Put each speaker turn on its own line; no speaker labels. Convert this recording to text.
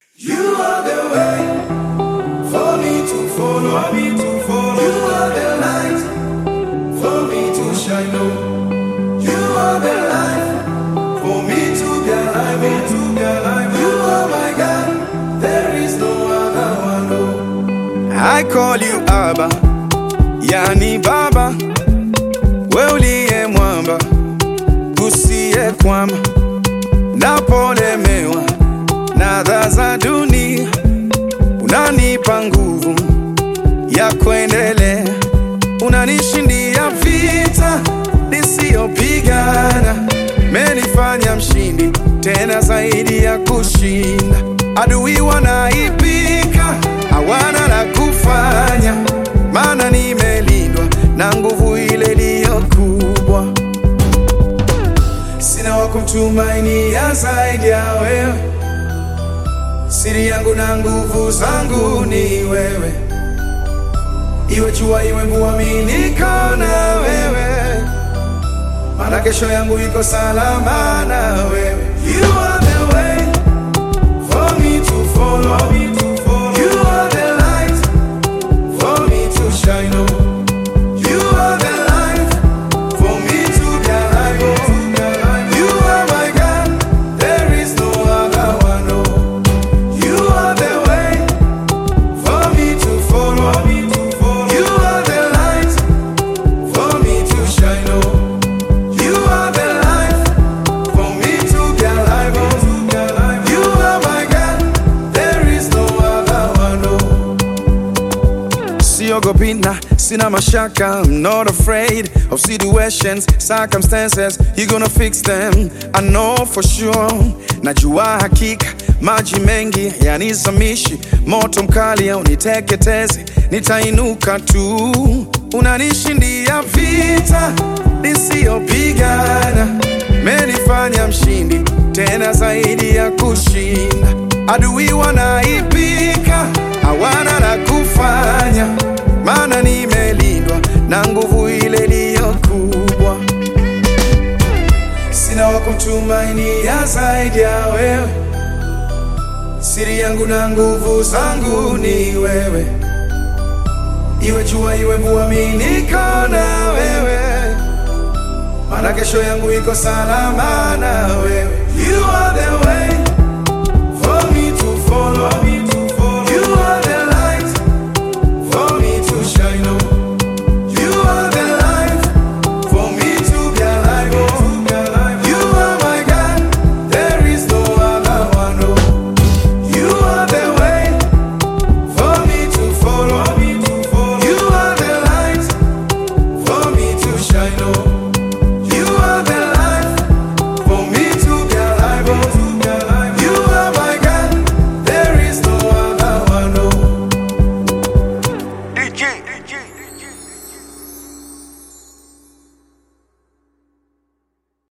You are the way for me to follow, me to follow. You are the light for me to shine on. You are the life for me to be alive, me to be alive. You are my God, there is no other one. No. I call you Abba, yani Baba, we uliye mwamba usiye kwama, napolemewa na adha za dunia, unanipa nguvu ya kuendelea, unanishindia vita nisiyopigana, menifanya mshindi tena zaidi ya kushinda. Adui wanaipika, hawana la kufanya, maana nimelindwa na nguvu ile iliyo kubwa. Sina wa kumtumainia zaidi ya wewe, siri yangu na nguvu zangu ni wewe, iwe jua iwe mvua, mimi niko na wewe, maana kesho yangu iko salama na wewe. You are the way for me to follow, me to follow. You are the light for me to shine on. You are the life for me to be alive. oh, to be alive. You are my God, there is no other one. Oh. You are the way for me to follow. Me to follow. You are the light for me to shine on. You are the life for me to be alive. Oh. to be alive. You are my God, there is no other one. Oh. Siogopi na sina mashaka I'm not afraid of situations, circumstances You gonna fix them, I know for sure Najua hakika maji mengi yanizamishi Moto mkali hauniteketezi, nitainuka tu Unanishindia vita nisiyopigana Menifanya mshindi tena zaidi ya kushinda Adui wanaipika, hawana la kufanya, maana nimelindwa na nguvu ile iliyo kubwa. Sina wa kumtumainia zaidi ya wewe, siri yangu na nguvu zangu ni wewe, iwe jua iwe mvua, mimi niko na wewe, maana kesho yangu iko salama na wewe. You are the way